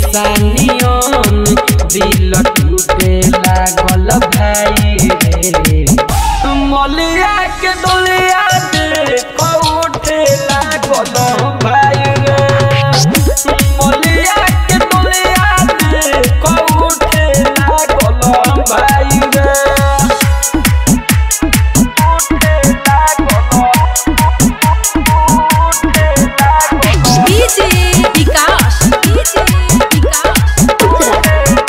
सानियन दिल टूटे लागल भाई रे मलिया के डोलिया दे कौठे लागल भाई रे मलिया के डोलिया दे कौठे लागल भाई रे कौठे लागल डीजे विकास डीजे विकास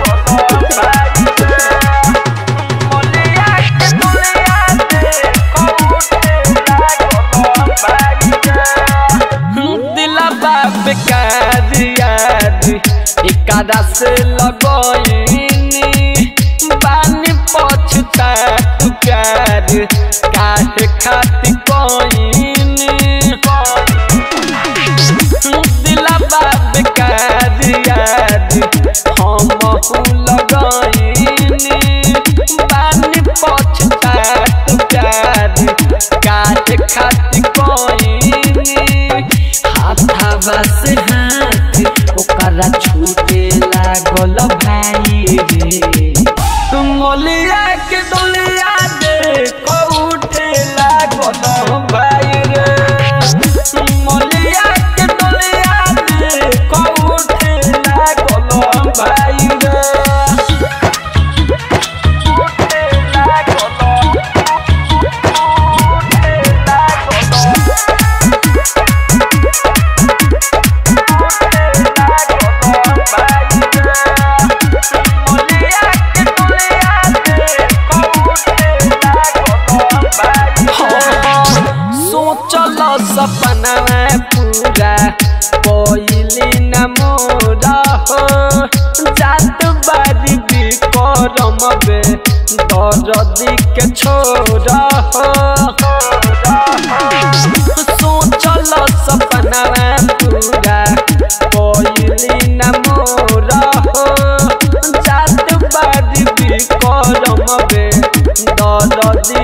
एकादा से लगनी बानी पछता तू प्यार काहे खातिर कोइनी दिला बाप काज याद हम लगाइनी बानी पछता तू प्यार काज खातिर कोइनी हाथावा से हाथ ओकरा छूटे लागल भाई रे मोलिया के डोलिया दे कौठे लागल भाई रे मोलिया के डोलिया दे कौठे लागल भाई रे कौठे लागल कौठे लागल सोचल सपना पूरा कोइली न मोरा हो जात बारी भी करम बे दर्दी के छोरा हो सोचल सपना पूरा कोइली न मोरा हो जात बारी भी करम बे दर्दी